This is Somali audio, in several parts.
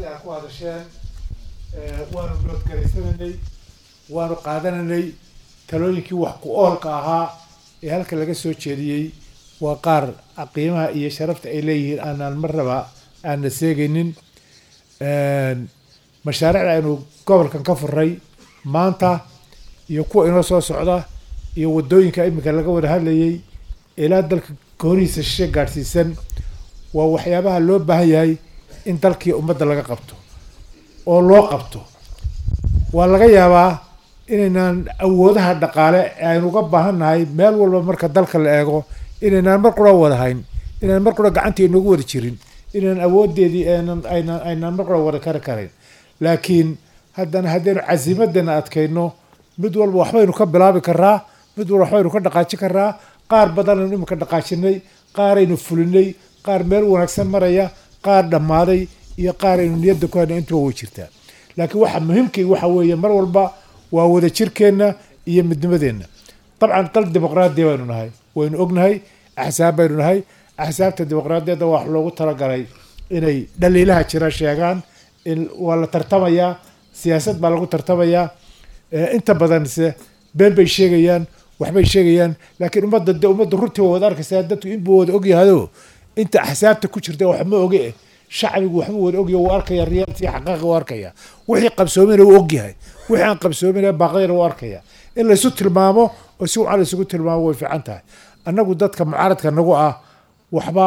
aad ku hadasheen waanu noodgaraysananay waanu qaadananay talooyinkii wax ku oolka ahaa ee halka laga soo jeediyey waa qaar qiimaha iyo sharafta ay leeyihiin aanaan marnaba aanna seegaynin mashaariicda aynu gobolkan ka furay maanta iyo kuwa inoo soo socda iyo waddooyinka iminka laga wada hadlayay ilaa dalka goonihiisa shishe gaadhsiisan waa waxyaabaha loo baahan yahay in dalkii ummadda laga qabto oo loo qabto waa laga yaabaa inaynaan awoodaha dhaqaale ee aynu uga baahan nahay meel walba marka dalka la eego inaynaan mar qura wada hayn inaan mar qura gacantii inoogu wada jirin inaan awoodeedii aanan aynaan aynaan mar qura wada kari karayn laakiin haddana haddaynu casiimadana adkayno mid walba waxbaynu ka bilaabi karaa mid walba waxbaynu ka dhaqaajin karaa qaar badanaynu iminka dhaqaajinay qaaraynu fulinay qaar meel wanaagsan maraya qaar dhammaaday iyo qaar aynu niyadda ku hayna intuba way jirtaa laakiin waxa muhiimkii waxa weeye mar walba waa wada jirkeenna iyo midnimadeenna dabcan dal dimuqraadiya baynu nahay waynu ognahay axsaab baynu nahay axsaabta dimuqraadiyadda wax loogu talagalay inay dhaliilaha jira sheegaan in waa la tartamayaa siyaasad baa lagu tartamayaa inta badanse been bay sheegayaan waxbay sheegayaan laakiin ummadda de ummadda runtii waa wada arkaysaa dadku inbuu wada ogyahado inta axsaabta ku jirta waxma oge shacbigu waxma wada ogya wuu arkaya riyaalti xaqaaqa wuu arkaya wixii qabsoomina wuu ogyahay wixii aan qabsoomina baaqdayna wuu arkaya in laysu tilmaamo oo si wacan laysugu tilmaamo way fiican tahay annagu dadka mucaaradka nagu ah waxba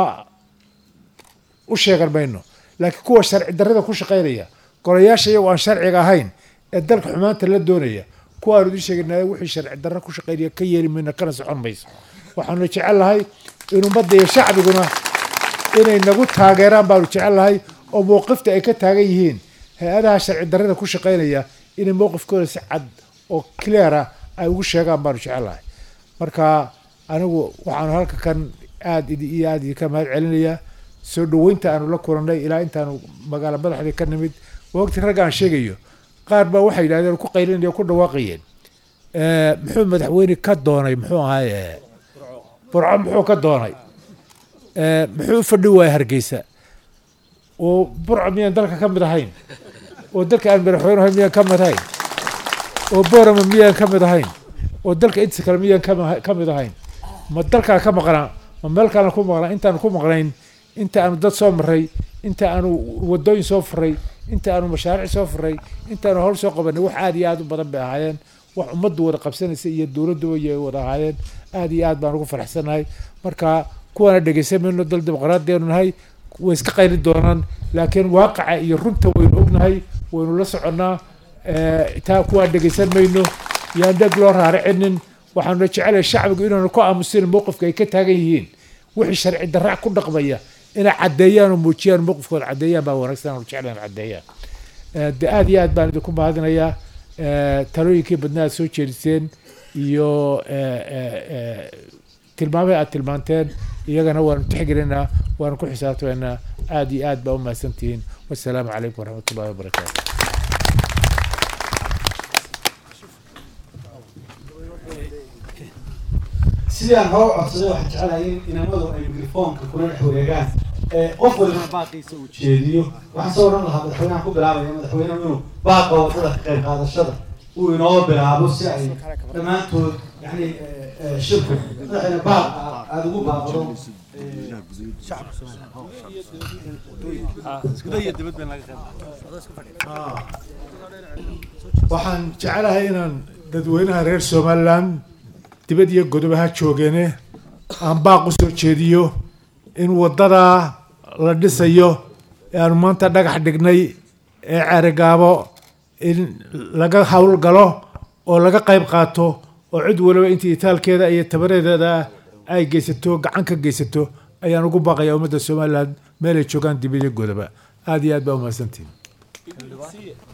u sheegan mayno laakiin kuwa sharci darrada ku shaqaynaya golayaasha iyagoo aan sharciga ahayn ee dalka xumaanta la doonaya kuwa aanu idiin sheeganay wixii sharci darra ku shaqaynaya ka yeeli mayno kana socon mayso waxaanu jecel lahay in ummadda iyo shacbiguna inay nagu taageeraan baanu jecel lahay oo mowqifta ay ka taagan yihiin hay-adaha sharci darrada ku shaqaynaya inay mowqifkooda si cad oo cleara ay ugu sheegaan baanu jecel lahay marka anigu waxaanu halka kan aada iyo aada idinka mahad celinayaa soo dhaweynta aanu la kulannay ilaa intaanu magaalo madaxdii ka nimid waqti ragga aan sheegayo qaar baa waxay yidhahdeen ku qaylinaya ku dhawaaqayeen muxuu madaxweyne ka doonay muxuu ahaaye burco muxuu ka doonay muxuu u fadhi waaya hargeysa oo burco miyaan dalka ka mid ahayn oo dalka aan madaxweyne ahayn miyaan ka mid ahayn oo boorama miyaan ka mid ahayn oo dalka intiisa kale miyaan ka mid ahayn ma dalkaa ka maqnaa ma meel kalena ku maqnaa intaanu ku maqnayn inta aanu dad soo maray inta aanu wadooyin soo furay inta aanu mashaariic soo furay intaanu howl soo qabanay wax aada iyo aada u badan bay ahaayeen wax ummaddu wada qabsanaysa iyo dowladduba ay wada ahaayeen aada iyo aad baan ugu faraxsanahay marka kuwaana dhegeysan mayno dal dimuqraadiyaanu nahay way iska qayli doonaan laakiin waaqaca iyo runta waynu ognahay waynu la soconnaa taa kuwaan dhegeysan mayno yaan dheg loo raaricinin waxaanu jecelahay shacbigu inaanu ku aamusin mowqifka ay ka taagan yihiin wixii sharci daraac ku dhaqmaya inay caddeeyaan oo muujiyaan mowqifkooda caddeeyaan baa wanaagsan aanu jeclaan caddeeyaan de aada iyo aad baan idinku mahadinayaa talooyinkii badna aad soo jeediseen iyo tilmaamay aad tilmaanteen iyagana waanu tixgelinaa waanu ku xisaabtamaynaa aada iyo aad baa u mahadsantihiin wassalaamu calaykum waraxmat ullahi wabarakaatu sidii aan hore codsaday waxaan jecelahay in inamadu ay mikrofoonka kula dhex wareegaan qof waliba baaqiisa uu jeediyo waxaan soo odhan lahaa madaxweynahan ku bilaabaya madaxweynehu inuu baaqa wadada ka qayb qaadashada uu inoo bilaabo si ay dhammaantood yani shirku madaxweyne baaq aada ugu baaqdo waxaan jecelahay inaan dadweynaha reer somaliland dibad iyo godobaha joogeene aan baaq u soo jeediyo in waddadaa la dhisayo ee aanu maanta dhagax dhignay ee ceerigaabo in laga howlgalo oo laga qayb qaato oo cid waliba intii itaalkeeda iyo tabareedeeda ay geysato gacan ka geysato ayaan ugu baaqaya ummadda somaliland meelay joogaan dibad iyo godoba aada iyo aad baa umahadsantihin